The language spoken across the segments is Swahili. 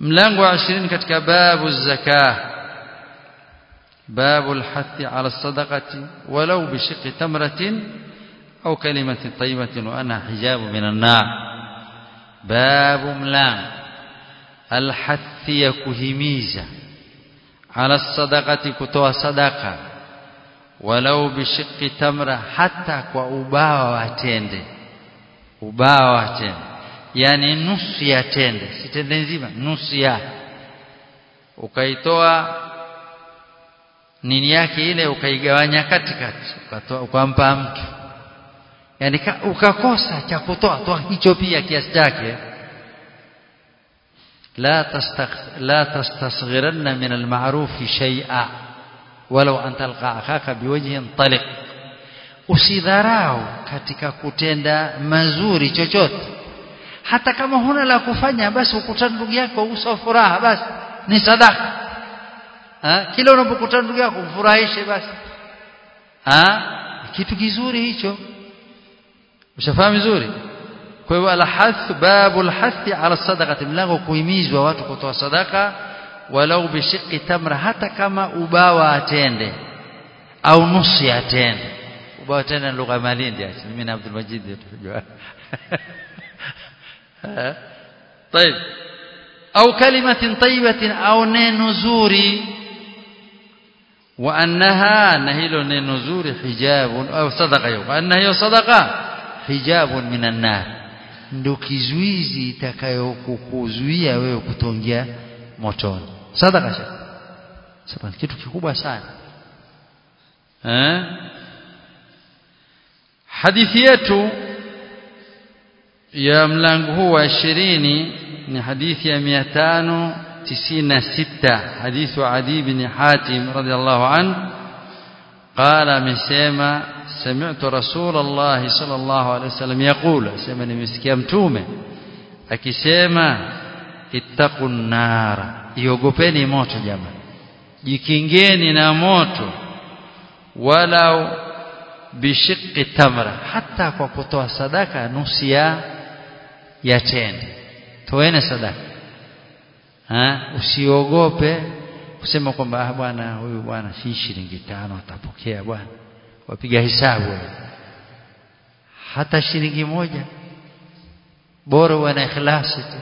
mlango wa 20 katika babu zakah babu alhathi ala sadaqati walau bishiqqi tamratin au kalimatin tayyibatin wa anha hijabu minan nar babu mlango alhathi ya kuhimiza ala sadaqati kutoa sadaka walau bishiqqi tamra hata kwa ubawa wa tende ubawa wa tende yani nusu ya tende si tende nzima nusu ya ukaitoa nini yake ile ukaigawanya katikati ukatoa ukampa mtu yani ukakosa cha kutoa toa hicho pia kiasi chake لا لا تستصغرن من المعروف شيئا ولو أن تلقى أخاك بوجه طلق usidharau katika kutenda mazuri chochote hata kama huna la kufanya basi ukutana ndugu yako uso furaha basi ni sadaka ha? kila unapokutana ndugu yako mfurahishe basi ha? kitu kizuri hicho ushafahamu vizuri kwa hivyo alhath babu alhathi ala sadaqati mlango kuhimizwa watu kutoa sadaka walau bishiqi tamra hata kama ubawa atende au nusu atende ubawa tena lugha malindi mimi na Abdul Majid tunajua طيب au kalimatin tayyibatin au neno zuri wa annaha na hilo neno zuri hijabun au sadaqa wa annaha hiyo sadaqa hijabun minan nar ndio kizuizi itakayokukuzuia wewe kutongia motoni sadaka sasa kitu kikubwa sana eh hadithi yetu ya mlango huu wa 20 ni hadithi ya 596 hadithu Adi ibn Hatim radhiallahu anhu قال amesema سمعت رسول الله صلى الله عليه وسلم يقول اسمع nimesikia mtume akisema ittaqun nara iogopeni moto jamani jikingeni na moto walau bishiqqi tamra hata kwa kutoa sadaka nusu ya ya tende toene sadaka ha usiogope kusema kwamba ah bwana huyu bwana si shilingi tano atapokea bwana wapiga hesabu hata shilingi moja bora wana ikhlasi tu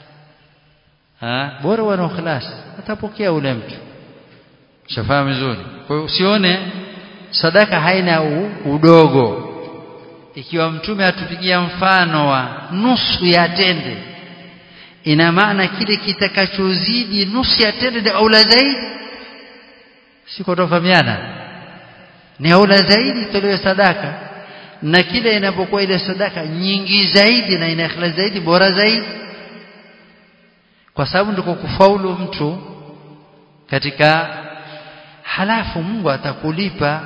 ha bora wana ikhlasi atapokea ule mtu shafahamu vizuri kwa hiyo usione sadaka haina u, udogo ikiwa mtume atupigia mfano wa nusu ya tende ina maana kile kitakachozidi nusu ya tende au la zaidi siko tofahamiana ni aula zaidi tolewe sadaka na kile inapokuwa ile sadaka nyingi zaidi na ina ikhlas zaidi bora zaidi kwa sababu ndiko kufaulu mtu katika halafu Mungu atakulipa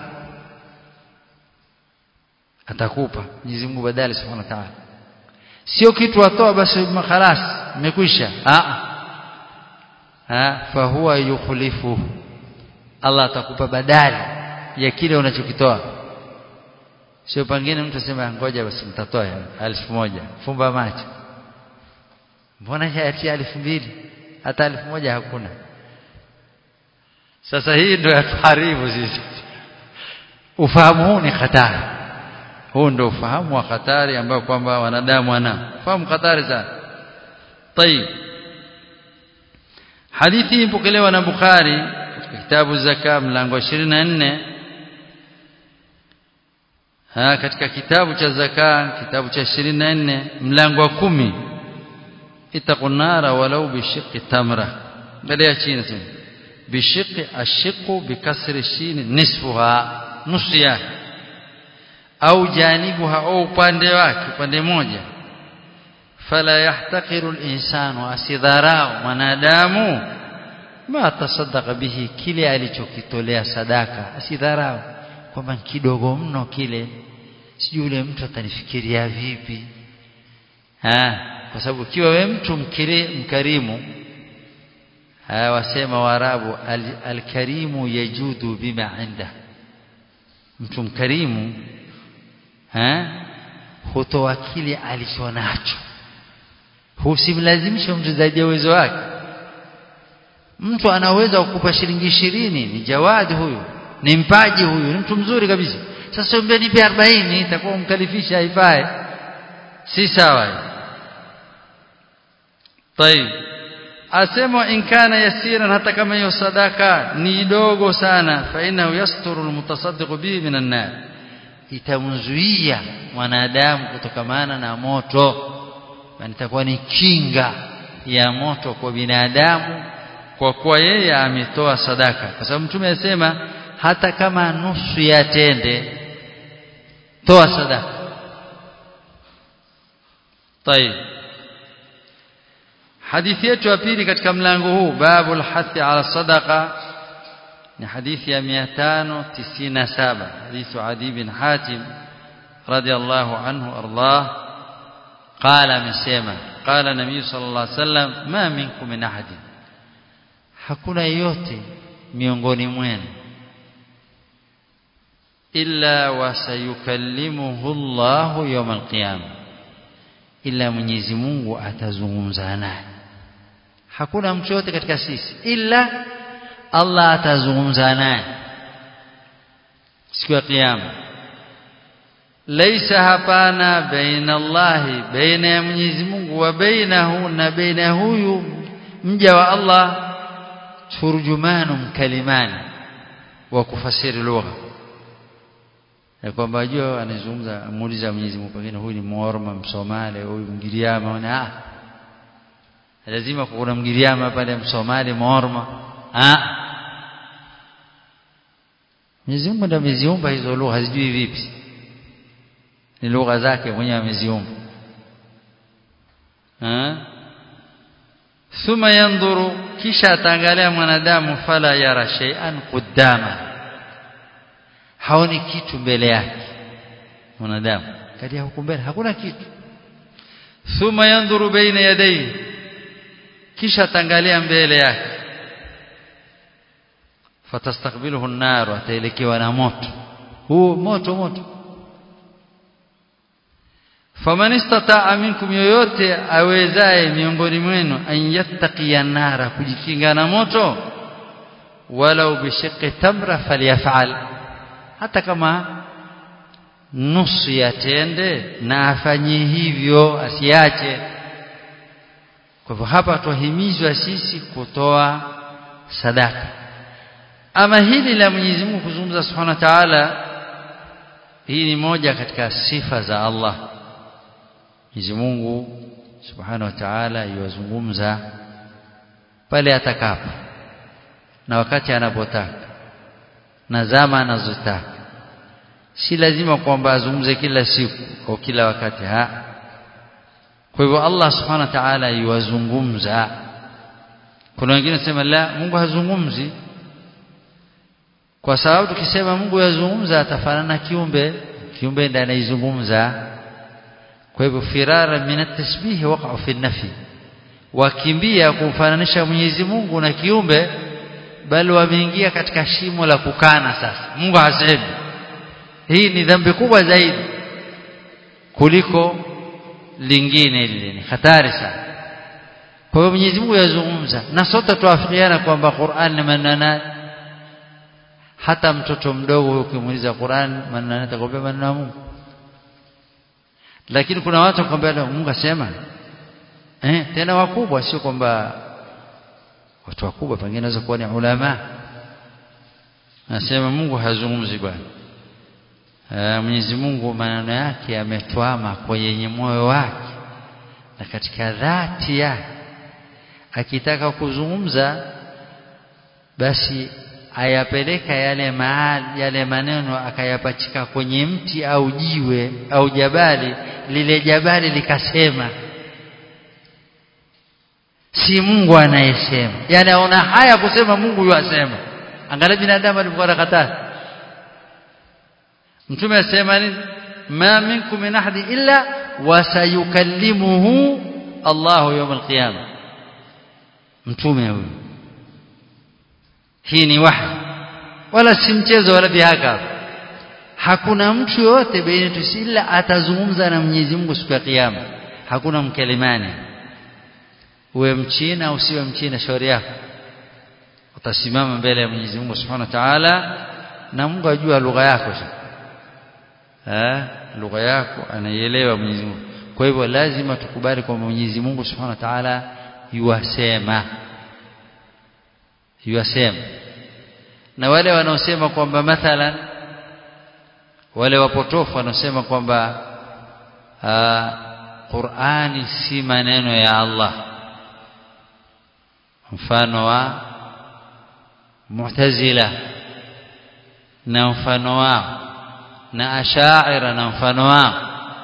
atakupa Mwenyezi Mungu badala subhanahu wa ta'ala sio kitu atoa basi khalas imekwisha a a fa huwa yukhlifu Allah atakupa badali ya kile unachokitoa sio pengine mtu asema ngoja basi mtatoa elfu moja fumba macho mbona hati elfu mbili hata elfu moja hakuna sasa hii ndio yatuharibu sisi ufahamu huu ni hatari huu ndio ufahamu wa hatari ambao kwamba wanadamu wana fahamu hatari sana طيب hadithi ipokelewa na Bukhari katika kitabu zaka mlango 24 ha katika kitabu cha zaka kitabu cha 24 mlango wa 10 itakunara walau bishiqi tamra angalia chini sasa bishiqi ashiqu bikasri shin nisfuha nusu yake au janibuha au upande wake upande moja fala yahtaqiru al-insanu asidharau mwanadamu ma tasaddaqa bihi kile alichokitolea sadaka asidharau kwamba kidogo mno kile sijui yule mtu atanifikiria vipi ha kwa sababu ukiwa we mtu mkiri, mkarimu ha wasema waarabu alkarimu al yajudu bima inda mtu mkarimu ha hutoa kile alichonacho husimlazimisha mtu zaidi ya uwezo wake mtu anaweza kukupa shilingi ishirini ni jawadi huyu ni mpaji huyu ni mtu mzuri kabisa sasa umbe nipe 40 itakuwa umkalifisha haifai si sawa طيب asema in kana yasiran hata kama hiyo sadaka ni dogo sana fa innahu yasturu almutasaddiq bihi minan nar itamzuia mwanadamu kutokamana na moto na itakuwa ni kinga ya moto kwa binadamu kwa kuwa yeye ametoa sadaka kwa sababu mtume asema hata kama nusu ya tende toa sadaka طيب hadithi yetu ya pili katika mlango huu babul hathi ala sadaqa ni hadithi ya 597 hadithu adi bin hatim radiyallahu anhu ardah قال amesema قال nabii sallallahu alaihi wasallam ma minkum min ahadin hakuna yote miongoni mwenu illa wasayukallimuhu Allahu yawm alqiyama illa Mwenyezi Mungu atazungumza naye hakuna mtu yote katika sisi illa Allah atazungumza naye siku ya kiyama laisa hapana baina Allahi baina ya Mwenyezi Mungu wa bainahu na baina huyu mja wa Allah turjumanum kalimani wa kufasiri lugha ya kwamba ajua anazungumza muuliza Mwenyezi Mungu pengine huyu ni Morma Msomali huyu Mgiriama na ah lazima kuna Mgiriama pale Msomali Morma ah Mwenyezi Mungu ndiye ameziumba hizo lugha hazijui vipi ni lugha zake mwenyewe ameziumba ah thumma yanzuru kisha ataangalia mwanadamu fala yara shay'an qudama haoni kitu mbele yake mwanadamu kati huko mbele hakuna kitu thumma yanzuru baina yadayhi kisha ataangalia mbele yake fatastakbiluhu an-nar ataelekewa na moto huu moto moto faman istata'a minkum yoyote awezaye miongoni mwenu an yattaqiya nara kujikinga na moto walau bishiqqi tamra falyaf'al hata kama nusu ya tende na afanye hivyo asiache kwa hivyo hapa tuhimizwa sisi kutoa sadaka ama hili la Mwenyezi Mungu kuzungumza Subhanahu wa Ta'ala hii ni moja katika sifa za Allah Mwenyezi Mungu Subhanahu wa Ta'ala yuwazungumza pale atakapo na wakati anapotaka na zama anazotaka si lazima kwamba azungumze kila siku au kila wakati ha kwa hivyo Allah Subhanahu wa Ta'ala yuwazungumza kuna wengine sema la Mungu hazungumzi kwa sababu tukisema Mungu yazungumza atafanana kiumbe kiumbe ndiye anaizungumza kwa hivyo firara min at-tasbih waqa'u fi nafi wakimbia kumfananisha Mwenyezi Mungu na kiumbe bali wameingia katika shimo la kukana sasa Mungu hasemi hii ni dhambi kubwa zaidi kuliko lingine lile ni hatari sana kwa hiyo Mwenyezi Mungu yazungumza na sote tuafikiana kwamba Qur'an ni manana hata mtoto mdogo ukimuuliza Qur'an manana atakwambia maneno ya Mungu lakini kuna watu wakwambia Mungu asema eh tena wakubwa sio kwamba watu wakubwa pengine naweza kuwa ni ulama nasema Mungu hazungumzi bwana Mwenyezi Mungu maneno yake yametwama kwenye moyo wake na katika dhati yake akitaka kuzungumza basi ayapeleka yale mahali yale maneno akayapachika kwenye mti au jiwe au jabali lile jabali likasema si Mungu anayesema yani aona haya kusema Mungu yuasema angalia binadamu alivyokuwa nakataa mtume asema nini ma minkum min ahadi illa wasayukallimuhu Allahu yawm alqiyama mtume huyu hii ni wahi wala si mchezo wala bihaka hakuna mtu yote baina yetu ila atazungumza na Mwenyezi Mungu siku ya kiyama hakuna mkelimani uwe mchina usiwe mchina shauri yako utasimama mbele ya Mwenyezi Mungu Subhanahu wa Ta'ala na Mungu ajua lugha yako eh lugha yako anaielewa Mwenyezi Mungu kwa hivyo lazima tukubali kwamba Mwenyezi Mungu Subhanahu wa Ta'ala yuwasema yuwasema na wale wanaosema kwamba mathalan wale wapotofu wanaosema kwamba Qur'ani si maneno ya Allah mfano wa Mu'tazila na mfano wao na Ash'ira na mfano wao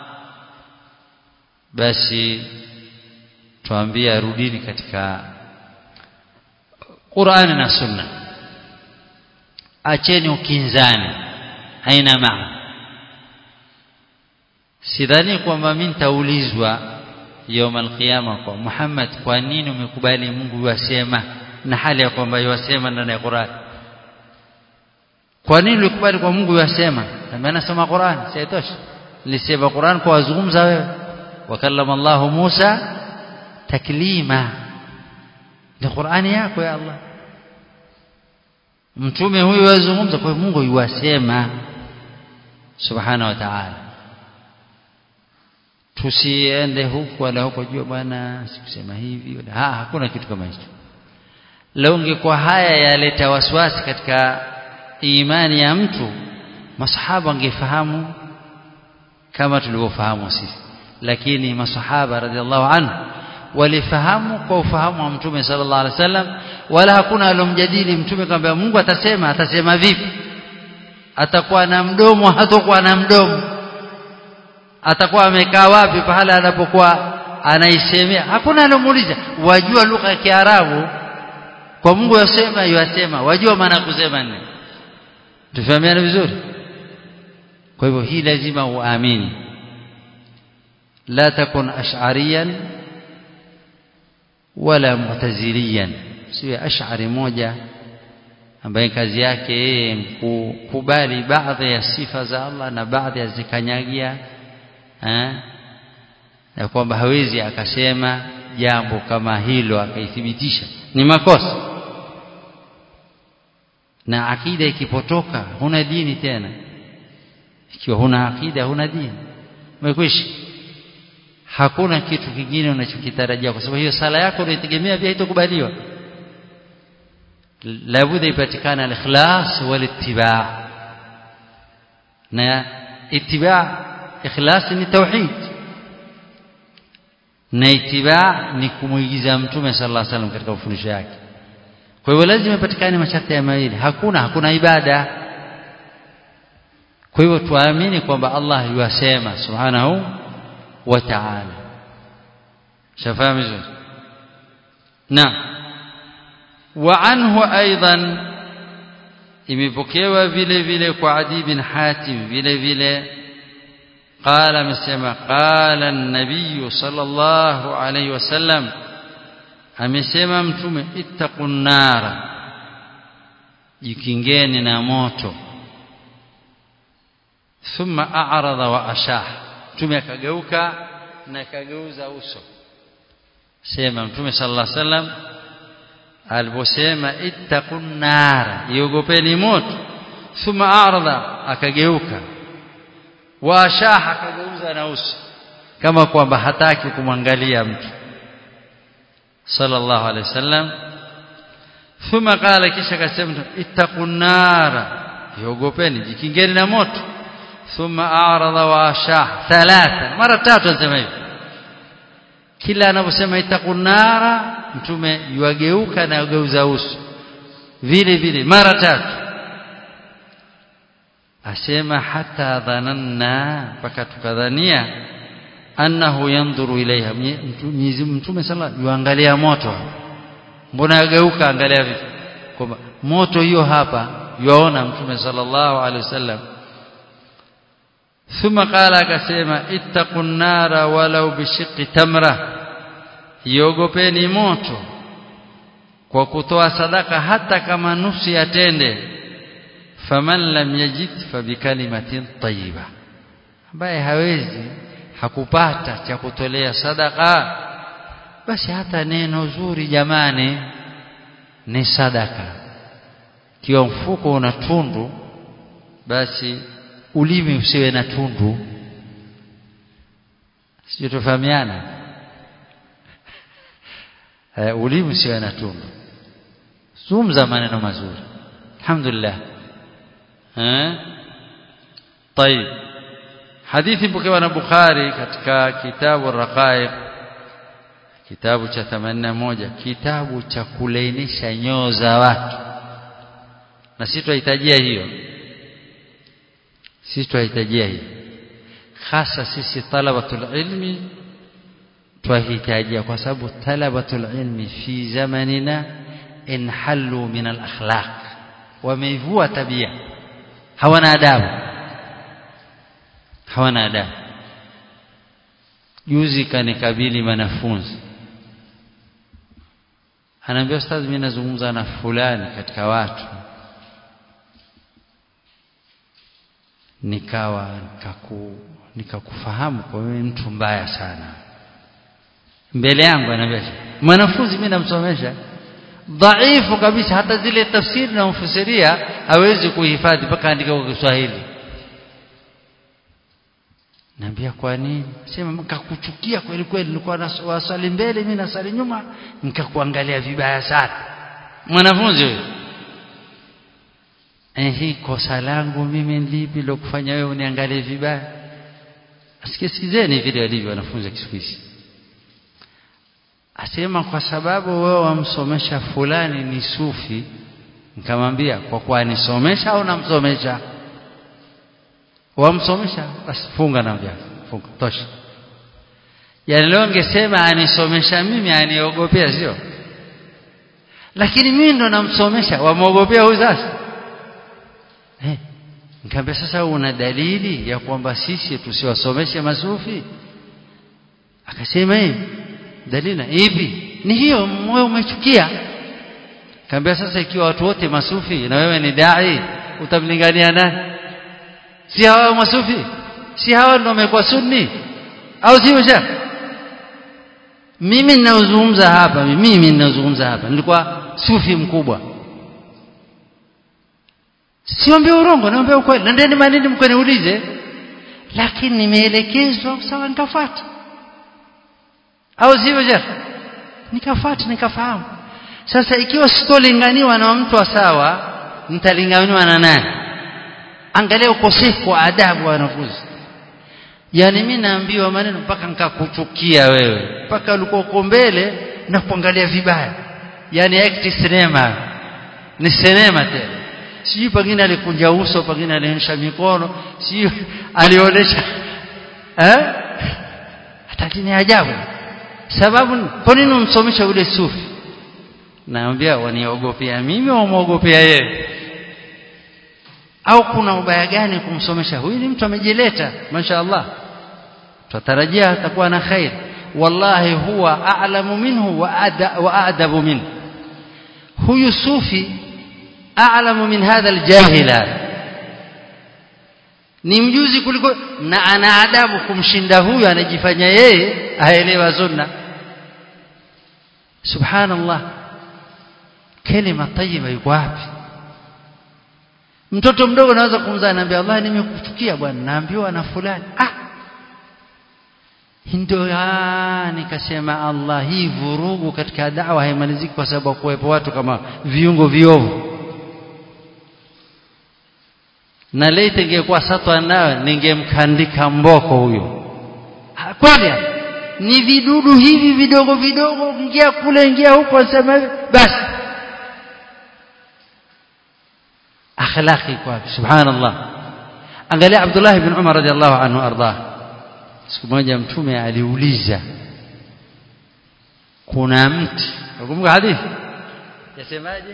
basi tuambia rudini katika Qur'ani na Sunna acheni ukinzani haina maana sidhani kwamba mimi nitaulizwa يوم القيامه kwa Muhammad kwa nini umekubali Mungu yasema na hali ya kwamba yasema ndani ya Qur'an kwa nini ulikubali kwa Mungu yasema na nasoma Qur'an saitosha nilisema Qur'an kwa wazungumza wewe wakallama Allah Musa taklima ni Qur'ani yako ya Allah mtume huyu wazungumza kwa Mungu yuwasema subhana wa ta'ala tusiende huku wala huko jua bwana sikusema hivi wala ha, hakuna kitu kama hicho leo ungekuwa haya yaleta wasiwasi katika imani ya mtu masahaba wangefahamu kama tulivyofahamu sisi lakini masahaba radhiallahu anhu walifahamu kwa ufahamu wa mtume sallallahu alaihi wasallam wala hakuna alomjadili mtume kwamba Mungu atasema atasema vipi atakuwa na mdomo hatakuwa na mdomo atakuwa amekaa wapi pahala anapokuwa anaisemea hakuna alomuuliza wajua lugha ya Kiarabu kwa Mungu yasema yasema wajua maana kusema nini tufahamiane vizuri kwa hivyo hii lazima uamini la takun ash'ariyan wala mu'taziliyan siwe ash'ari moja ambaye kazi yake yeye kukubali baadhi ya sifa za Allah na baadhi ya zikanyagia eh ya kwamba hawezi akasema jambo kama hilo akaithibitisha ni makosa na akida ikipotoka huna dini tena ikiwa huna akida huna dini umekwisha hakuna kitu kingine unachokitarajia kwa sababu hiyo sala yako unaitegemea pia itakubaliwa labda ipatikana al-ikhlas wal-ittiba' na ittiba' ikhlas ni tauhid na ittiba' ni kumuigiza mtume sallallahu alaihi wasallam katika mafundisho yake kwa hivyo lazima ipatikane masharti ya mawili hakuna hakuna ibada kwa hivyo tuamini kwamba Allah yuasema subhanahu wa ta'ala shafahamu vizuri na wa anhu aidan imepokewa vile vile kwa Adi bin Hatim vile vile قال amesema قال النبي صلى الله عليه وسلم amesema mtume ittaqun nara jikingeni na moto thumma a'rada wa ashah mtume akageuka na akageuza uso sema mtume sallallahu alaihi wasallam aliposema ittaqun nara iogopeni moto thumma a'rada akageuka wa ashah akageuza na uso kama kwamba hataki kumwangalia mtu sallallahu alaihi wasallam thumma qala kisha akasema ittaqun nara iogopeni jikingeni na moto thumma a'rada wa ashah thalatha mara tatu anasema hivi kila anaposema ittaqun nara mtume yuageuka na yugeuza uso vile vile mara tatu asema hata dhananna mpaka tukadhania annahu yandhuru ilaiha mtume sala yuangalia moto mbona yageuka angalia vipi kwamba moto hiyo hapa yuaona mtume sallallahu alaihi wasallam thumma qala akasema ittaqun nara walau bishiqqi tamra iogopeni moto kwa kutoa sadaka hata kama nusu ya tende faman lam yajid fa bikalimatin tayyiba ambaye hawezi hakupata cha kutolea sadaka basi hata neno zuri jamani ni sadaka kiwa mfuko una tundu basi ulimi usiwe na tundu sio tufahamiana eh, ulimi usiwe na tundu zungumza maneno mazuri alhamdulillah eh طيب hadithi pokewa na Bukhari katika kitabu Raqaiq kitabu cha 81 kitabu cha kulainisha nyoo za watu na sisi tunahitajia hiyo sisi tunahitajia hiyo hasa sisi talabatul ilmi twahitajia kwa sababu talabatul ilmi fi zamanina inhallu min al akhlaq wameivua tabia hawana adabu hawana adabu juzi kanikabili wanafunzi anaambia ustadhi mimi nazungumza na fulani katika watu nikawa nikaku nikakufahamu kwa wewe mtu mbaya sana mbele yangu anaambia mwanafunzi mimi namsomesha dhaifu kabisa hata zile tafsiri na mfasiria hawezi kuhifadhi mpaka andika kwa Kiswahili Naambia kwa nini? Sema nikakuchukia kweli kweli nilikuwa naswali mbele mimi nasali nyuma nikakuangalia vibaya sana. Mwanafunzi huyo. Eh hii kosa langu mimi lipi lokufanya wewe uniangalie vibaya? Asikisikizeni vile walivyo wanafunzi wa Kiswahili. Asema kwa sababu wewe wamsomesha fulani ni sufi. Nikamwambia kwa kuwa nisomesha au namsomesha? wamsomesha basi funga na mjaka funga tosha yani leo ngesema anisomesha mimi aniogopea sio lakini mimi ndo namsomesha wamwogopea huyu sasa eh nikamwambia sasa una dalili ya kwamba sisi tusiwasomeshe masufi akasema hivi dalili ipi ni hiyo moyo umechukia kaambia sasa ikiwa watu wote masufi na wewe ni dai utamlingania nani si hawa masufi si hawa ndio wamekuwa sunni au sio shekh mimi ninazungumza hapa mimi ninazungumza hapa nilikuwa sufi mkubwa siombe urongo naomba ukweli nendeni manini mkaniulize lakini nimeelekezwa sawa nikafuata au sivyo shekh nikafuata nikafahamu sasa ikiwa sitolinganiwa na mtu wa sawa nitalinganiwa na nani angalia ukosefu wa adabu wa wanafunzi yani mimi naambiwa maneno mpaka nikakuchukia wewe mpaka ulikuwa uko mbele na kuangalia vibaya yani act sinema ni sinema tena sijui pengine alikunja uso pengine alionyesha mikono sijui alionyesha eh hata ni ajabu sababu kwa nini umsomesha yule sufi naambia waniogopea mimi au muogopea yeye au kuna ubaya gani kumsomesha huyu ni mtu amejileta mashaallah tutarajia atakuwa na khair wallahi huwa a'lamu minhu wa wa adabu minhu huyu sufi a'lamu min hadha aljahila ni mjuzi kuliko na ana adabu kumshinda huyu anajifanya yeye aelewa sunna subhanallah kalima tayyiba yuko wapi mtoto mdogo anaweza kumzaa naambia Allah nimekuchukia bwana naambiwa na fulani ah ndio nikasema Allah hii vurugu katika dawa haimaliziki kwa sababu kuwepo watu kama viungo viovu na laiti ingekuwa satwa nayo ningemkandika mboko huyo kweli ni vidudu hivi vidogo vidogo ingia kule ingia huko anasema basi akhlaqi kwa subhanallah angalia Abdullah ibn Umar radhiallahu anhu ardah siku moja mtume aliuliza kuna mti ukumbuka hadithi yasemaje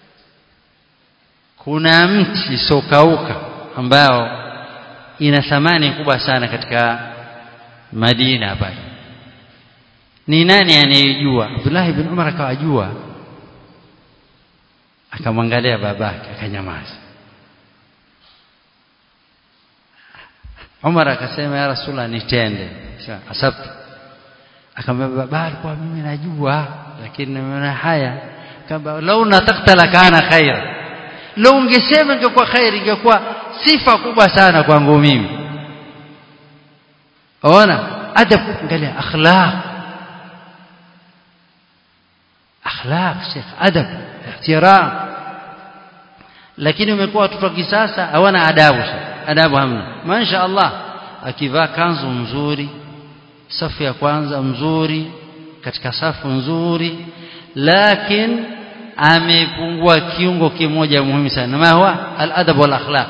kuna mti sokauka ambao ina thamani kubwa sana katika Madina pale ni nani anayejua Abdullah ibn Umar akawajua akamwangalia babake akanyamaza Umar akasema ya Rasulullah nitende asabtu akamwambia baba alikuwa mimi najua lakini nimeona haya kama lau nataktala kana khaira leo ungesema ingekuwa khairi ingekuwa sifa kubwa sana kwangu mimi ona adab angalia akhlaq akhlaq sheikh adab ihtiram lakini umekuwa watoto wa kisasa hawana adabu adabu hamna masha Allah akivaa kanzu nzuri safu ya kwanza mzuri katika safu nzuri lakini amepungua kiungo kimoja muhimu sana ma huwa al-adab wal akhlaq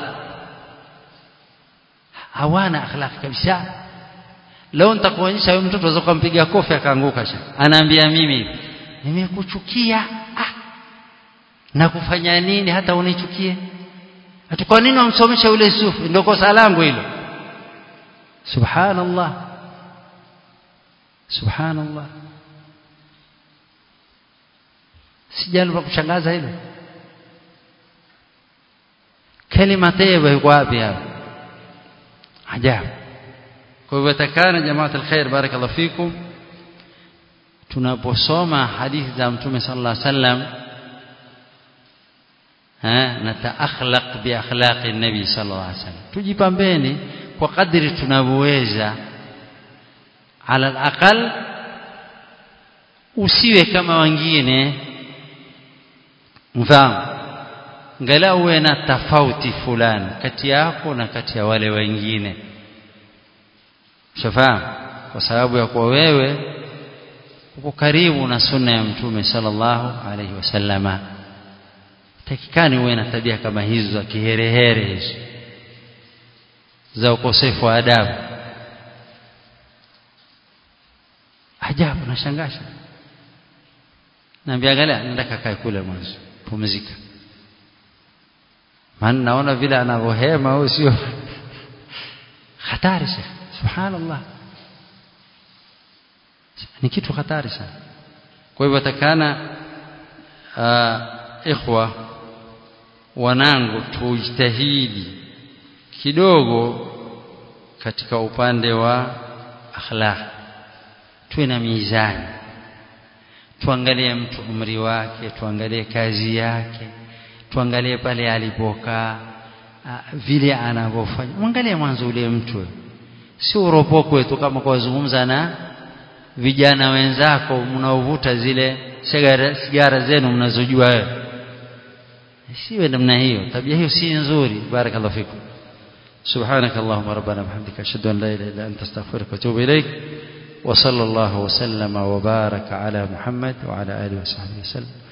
hawana akhlaq kabisa leo nitakuonyesha huyo mtoto aweza kumpiga kofi akaanguka sha anaambia mimi nimekuchukia ah na kufanya nini hata unichukie hata kwa nini wamsomesha yule sufi ndio kosa langu hilo subhanallah subhanallah si jambo la kushangaza hilo kalima tayyiba yuko wapi hapo ajabu kwa hivyo takana jamaa alkhair barakallahu fikum tunaposoma hadithi za mtume sallallahu alaihi wasallam nataakhlaq bi akhlaqi nabi sallallahu alaihi wasallam tujipambeni kwa kadri tunavyoweza ala alaqal usiwe kama wengine mfano ngalau uwe na tofauti fulani kati yako na kati ya wale wengine shafahamu kwa sababu ya kuwa wewe uko karibu na sunna ya mtume sallallahu alaihi wasallama takikani uwe na tabia kama hizo za kiherehere hizo za ukosefu wa adabu ajabu nashangasha naambia angalia nenda kakae kule mwanzo pumzika maana naona vile anavyohema huyo sio hatari sana subhanallah ni kitu hatari sana kwa hivyo takana ikhwa wanangu tujitahidi kidogo katika upande wa akhlaq tuwe na mizani tuangalie mtu umri wake tuangalie kazi yake tuangalie pale alipokaa vile anavyofanya mwangalie mwanzo ule mtu si uropokwe tu kama kuwazungumza na vijana wenzako mnaovuta zile sigara, sigara zenu mnazojua wewe siwe namna hiyo tabia hiyo si nzuri barakallahu fikum سبحانك اللهم ربنا وبحمدك اشهد ان لا اله الا انت استغفرك واتوب اليك وصلى الله وسلم وبارك على محمد وعلى اله وصحبه وسلم